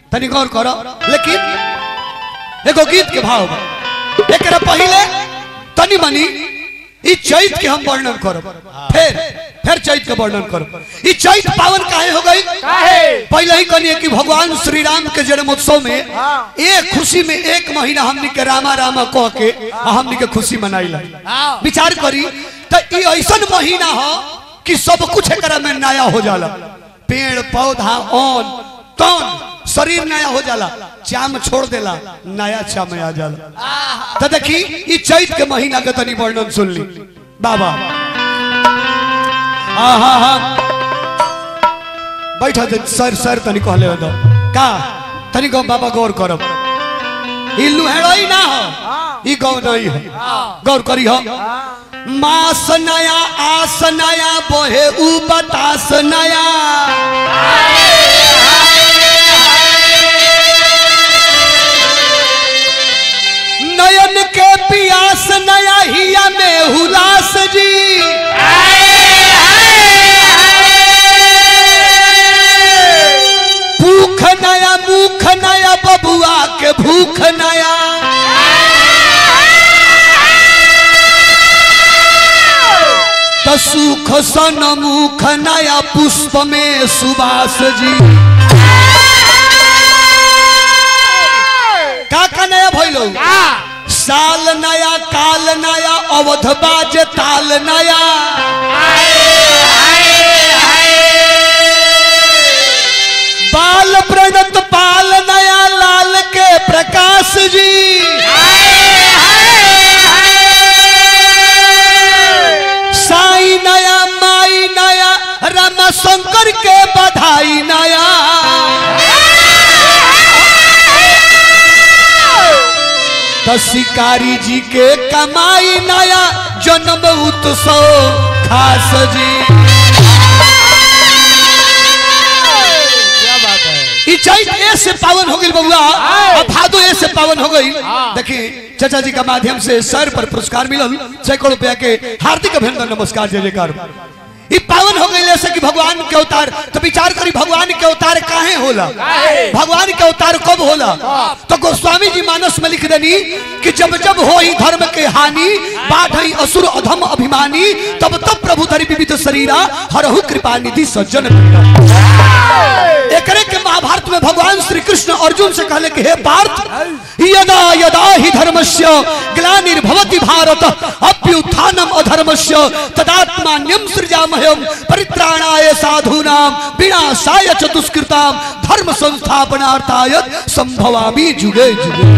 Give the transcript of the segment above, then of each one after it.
तनी गौर करो लेकिन एगो गीत के भाव बा एकरा पहले तनी मनी ई चैत के हम वर्णन करब फिर फिर चैत के वर्णन करब ई चैत पावन काहे हो गई काहे पहले ही कहलिए कि भगवान श्री राम के जन्मोत्सव में हाँ। एक खुशी में एक महीना हमनी के रामा रामा कह के आ हमनी के खुशी मनाइला हाँ। विचार करी तो ई ऐसन महीना हो कि सब कुछ एकरा में नया हो जाला पेड़ पौधा ऑन तौन शरीर नया हो जाला चाम छोड़ देला नया चाम आ जाला तो देखी ई चैत के महीना के तनी वर्णन सुन ली बाबा आहा हा बैठा दे सर सर तनी कहले हो दो का तनी गो बाबा गौर करब ई लुहेड़ई ना हो ई गौ नहीं है गौर करी हो मास नया आस नया बोहे उ बतास नया नयन के पियास नया हिया में हुलास जी भूख नया मुख नया बबुआ के भूख नया तो सुख सन मुख नया पुष्प में सुबास जी का का नया भइलो साल नया काल नया अवध बाज ताल नया बाल प्रणत पाल नया लाल के प्रकाश जी साई नया माई नया रमा शंकर के बधाई नया तो शिकारी जी के कमाई नया जन्म उत्सव खास जी क्या बात है ई चैत ए से पावन हो गई बबुआ अब भादो ए से पावन हो गई देखिए चाचा जी का माध्यम से सर पर पुरस्कार मिलल सैकड़ों रुपया के हार्दिक अभिनंदन नमस्कार जय जयकार ई पावन हो गई ऐसे कि भगवान के अवतार तो विचार करी भगवान के अवतार काहे होला काहे? भगवान के अवतार कब होला तो गोस्वामी जी मानस में लिख देनी कि जब जब हो ही धर्म के हानि बाढ़ असुर अधम अभिमानी तब तब प्रभु धरि विविध शरीरा हरहु कृपा निधि सज्जन पीरा। एकरे के महाभारत में भगवान श्री कृष्ण अर्जुन से कहले कि हे पार्थ यदा यदा ही धर्मस्य ग्लानिर्भवति भारत अभ्युत्थानम अधर्मस्य तदात्मान्यम सृजामह्यम परित्राणाय साधूनाम विनाशाय च दुष्कृताम धर्म संस्थापनार्थाय संभवामि जुगे जुगे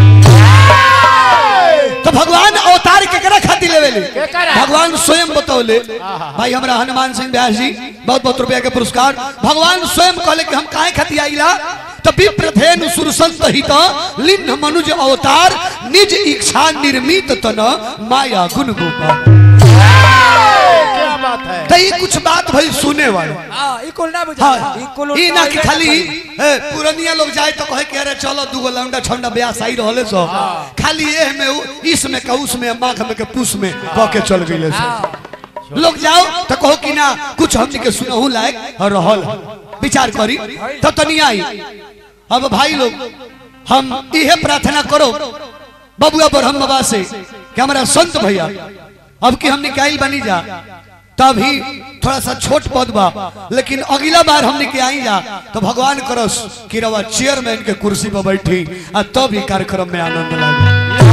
तो भगवान अवतार केकरा खातिर लेवेले केकरा? भगवान स्वयं बतौले भाई हमरा हनुमान सिंह व्यास जी बहुत बहुत रुपया के पुरस्कार भगवान स्वयं कहले कि हम काहे खातिर आइला तो विप्रथेन सुरसंत हित लिन्न मनुज अवतार निज इच्छा निर्मित तन माया गुण गोपाल क्या बात है तो ये कुछ बात भाई सुने वाले हाँ ई कुल ना बुझा हाँ ई कुल ई ना कि खाली ए, पुरनिया लोग जाए तो कहे कि अरे चलो दूगो लौंडा छंडा ब्याह सही रहले सो खाली ये में उ- इस में का उस में माघ में के पुष में कह के चल गइले सो लोग जाओ तो कहो कि ना कुछ हमनी के सुनहु लायक और रहल विचार करी तो तनी आई अब भाई लोग हम इहे प्रार्थना करो बबुआ ब्रह्म बाबा से कि हमारा संत भैया अब कि हमने काइल बनी जा तभी थोड़ा सा छोट पद बा लेकिन अगला बार हमने के आई जा तो भगवान करस कि रवा चेयरमैन के कुर्सी पर बैठी आ तब ही कार्यक्रम में आनंद लागे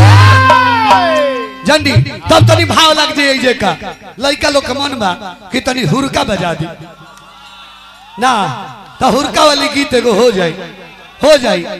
जंडी तब तनी भाव लग जाए जे का लड़का लोग के मन बा कि तनी हुरका बजा दी ना तो हुरका वाली गीत एगो हो जाए हो जाए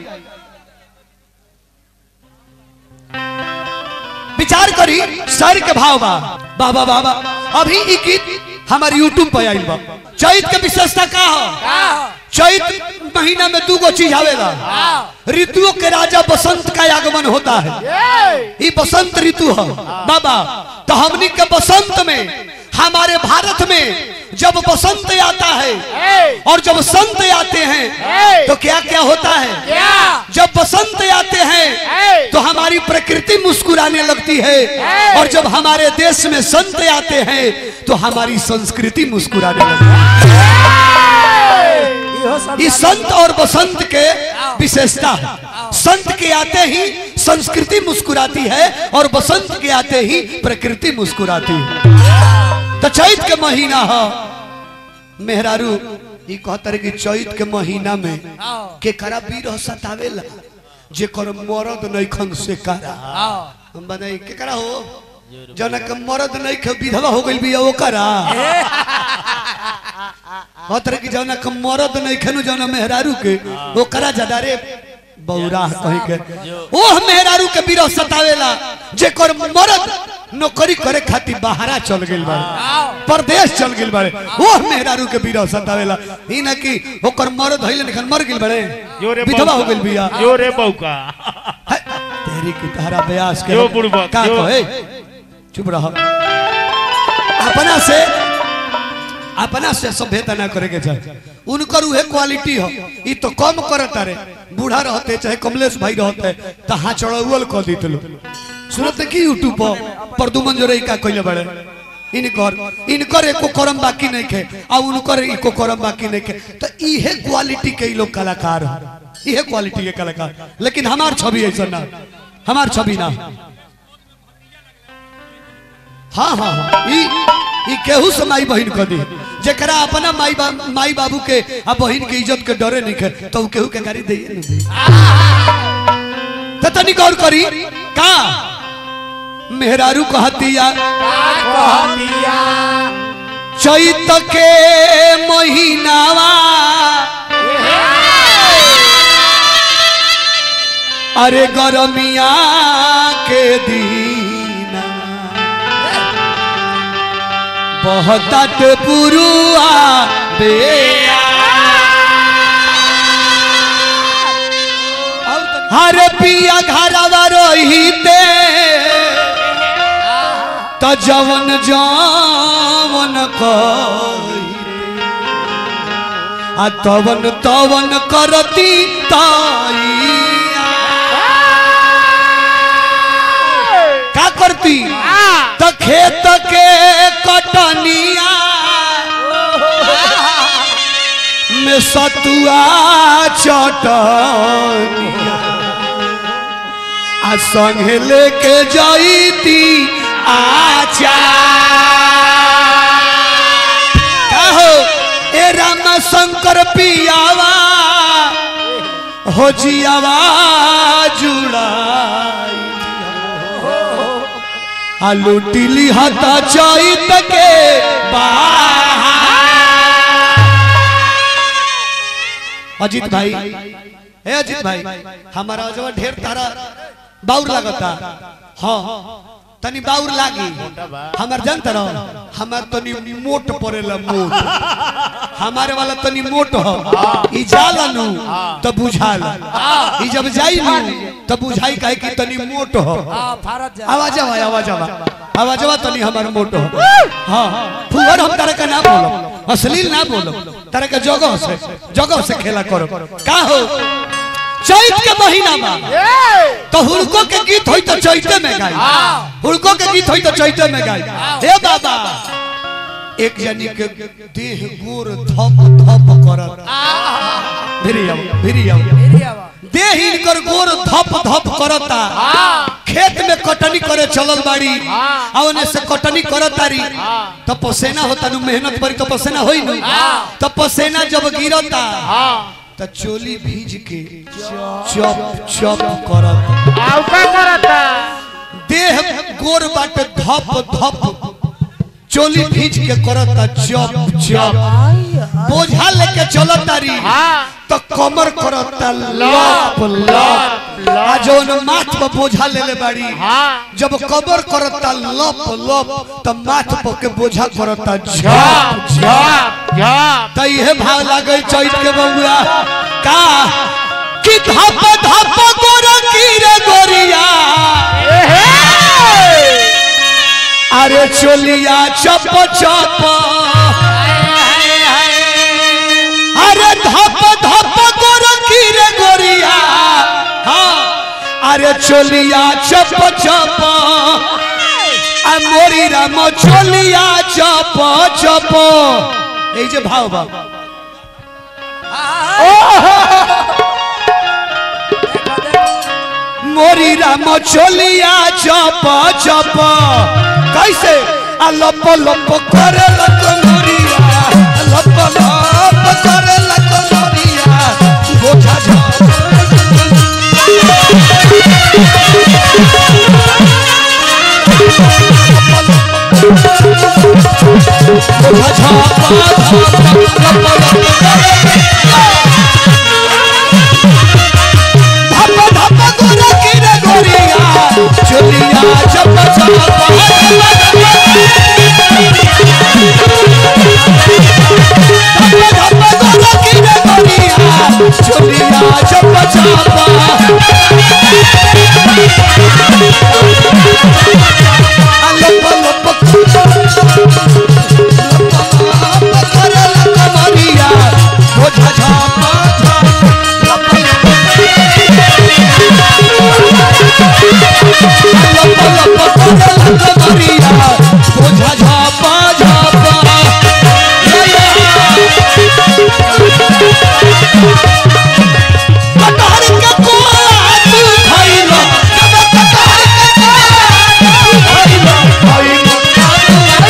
विचार करी सर के भाव बा बाबा बाबा अभी ई गीत हमारे यूट्यूब पे आइल बा चैत के विशेषता का हो चैत महीना में दू गो चीज आवेला ऋतुओं के राजा बसंत का आगमन होता है ये बसंत ऋतु है बाबा तो हमनी के बसंत में हमारे भारत में जब बसंत आता है और जब संत आते हैं तो क्या क्या होता है जब बसंत आते हैं तो हमारी प्रकृति मुस्कुराने लगती है और जब हमारे देश में संत आते हैं तो हमारी संस्कृति मुस्कुराने लगती है इहो सब इस संत और बसंत के विशेषता है संत के आते ही संस्कृति मुस्कुराती है और बसंत के आते ही प्रकृति मुस्कुराती है तो चैत के महीना है मेहरारू ई कहतर कि चैत के महीना में के करा बीर सतावेला जेकर मरद नैखन से करा हम बताई के करा हो जना के मरद नहीं के विधवा हो गइल बिया ओकरा कहतर कि जना के मरद नहीं खेनु जना मेहरारू के ओकरा ज्यादा रे बौरा कहीं के ओह मेहरारू के बीर सतावेला जेकर मरद नौकरी करे खातिर बाहरा चल गइल बा परदेश चल गइल बाड़े ओह मेहरारू के बीर सतावेला ई ना कि ओकर मरद हइल निखन मर गइल बाड़े यो रे विधवा हो बौका। गइल बिया यो रे बौका है, तेरी की तारा ब्यास के यो बुड़बक, का यो। कहे चुप रह अपना से अपना से सभ्यता ना करे के चाहे उनकर उहे क्वालिटी हो ई तो कम करता रे बूढ़ा रहते चाहे कमलेश भाई रहते तो हाँ चढ़ौल कह दी लो सुनते कि यूट्यूब पर परदुमन जोरे का कइले बड़े इनकर इनकर एको करम बाकी नहीं खे आ उनकर एको करम बाकी नहीं खे तो इहे क्वालिटी के ई लोग कलाकार हो इहे क्वालिटी के कलाकार लेकिन हमार छवि ऐसा ना हमार छवि ना हाँ हाँ हाँ ई ई केहू से माई बहन कर दी जेकरा अपना माई बा, माई बाबू के आ बहन के इज्जत के डरे नहीं खे तो उ केहू के गाड़ी दे नहीं दी तो तनी गौर करी का मेहरारू कहतिया चैत के महीनावा अरे गरमिया के दीना बहुत पुरुआ बेया हर पिया घरवा रहीते त जवन जवन कही आ तवन तवन करती ताइया का करती त खेत के कटनिया में सतुआ चटनिया आ संगे लेके जाईती आचा कहो ए राम शंकर पियावा हो जियावा जुड़ाई आ लुटिली हता चैत के बाहर अजीत भाई हे अजीत भाई हमारा जब ढेर तारा बाउर लगता हाँ तनी बाउर लागी हमार जानता रहो हमार तनी मोट पड़ेला मोट हमारे वाला तनी मोट हो ई जाला नु तो बुझाला ई जब जाई नु तो बुझाई काहे कि तनी मोट हो भारत जा आवाज आवा आवाज आवा आवाज आवा तनी हमार मोट हो हाँ फुहर हम तारा का ना बोलो अश्लील ना बोलो तारा का जगह से जगह से खेला करो का हो चैत के महीना में तो हुड़को के गीत होई तो चैते में गाई हुड़को के गीत होई तो चैते में गाई हे बाबा एक जनी के देह गोर धप धप करत भिरी आओ भिरी आओ एरिया बा देह इनकर गोर धप धप करता खेत में कटनी करे चलल बाड़ी आ ओने से कटनी करतारी तो पसेना होता नु मेहनत बड़ी तो पसेना होई नु तो पसेना जब गिरता तो चोली भीज के चप चप करत आउ का करता देह गोर बाटे धप धप चोली भीज के करता चप चप बोझा लेके चलतारी तो कमर करता लप लप आ जौन माथ पर बोझा ले ले बाड़ी जब कमर करता लप लप तो माथ पर के बोझा करता झप झप झप त इहे भाव लागल चैत के बउआ का कि धप धप गोर की रे गोरिया अरे चोलिया चप चप अरे धप धप गोर की रे गोरिया हाँ अरे चोलिया चप चप आ मोरी राम चोलिया चप चप এই যে ভাও ভাও मोरी राम चोलिया चप चप कैसे आ लप लप करे लक मोरिया लप लप करे लक मोरिया बोझा झप बोझा झप झप लप लप करे धप धप गोरा किरे गोरिया चोलिया चप चप धप धप गोरा किरे गोरिया चोलिया चप चप लप लप लप करे लक मरिया बोझा झप झप लप लप बोझा झापा झापा कटहर के कोला तू खइलो जब कटहर के कोला तू खइलो खइलो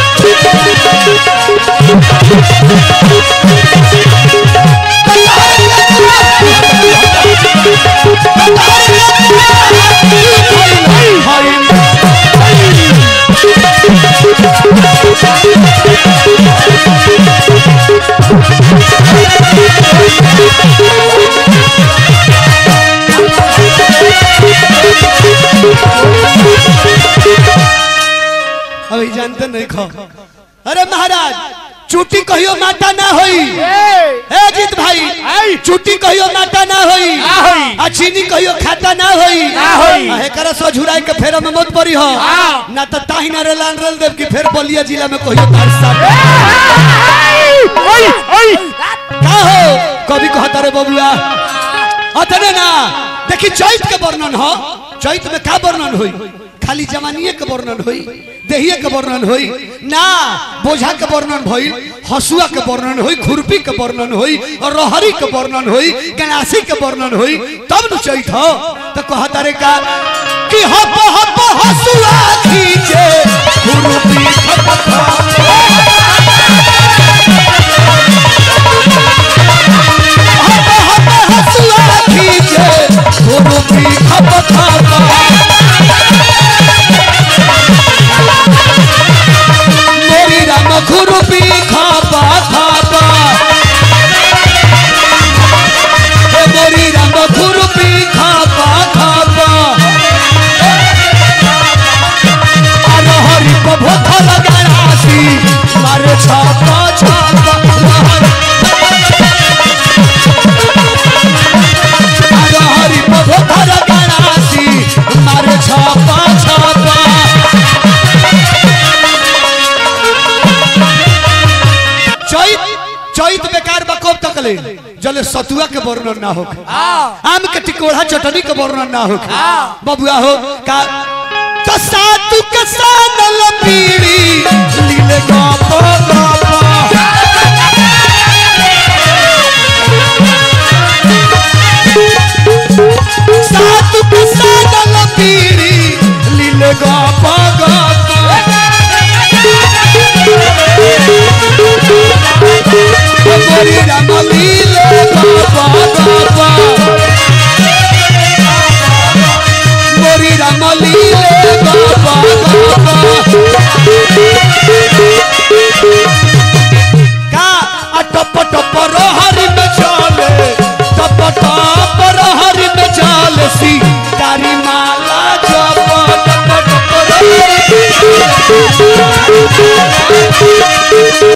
अभी जानते नहीं खो अरे महाराज चुटी कहियो माता ना होई ए जीत भाई चुटी कहियो माता ना होई ना होई। आ चीनी कहियो खाता ना होई ना होई। आ एकरा सो झुराई के फेरा में मत पड़ी हो हाँ। ना तो ताही ना रे लान रेल देव की फेर बलिया जिला में कहियो तार साथ का हो कभी कहता रे बबुआ अतने ना देखी चैत के वर्णन हो चैत में का वर्णन होई खाली जवानीये के वर्णन होई देहिए के वर्णन होई ना बोझा के वर्णन होई हसुआ के वर्णन होई खुरपी के वर्णन होई और रहरी के वर्णन होई गणासी के वर्णन होई तब न चैत हो तो कहता रे का कि हप हप हसुआ खींचे खुरपी खप हप हप हसुआ खींचे खुरपी खप खप मोरी राम खुरपी खापा खापा हे मोरी राम खुरपी खापा खापा अरे हरि को भोथा लगासी मारे छापा छापा अरे हरि को भोथा लगासी मारे छापा छापा चैत चैत बेकार बा कब तक ले जले सतुआ के वर्णन ना हो आम के टिकोड़ा चटनी के वर्णन ना हो बबुआ हो का तो सातु के सानल पीड़ी लीले गप गप सातु के सानल पीड़ी लीले गप गप मोरी राम लीले बाबा बाबा मोरी राम लीले बाबा बाबा का आ टप टप रहरी में चले टप टप रहरी में चले सी तारी माला जप टप टप रहरी में चले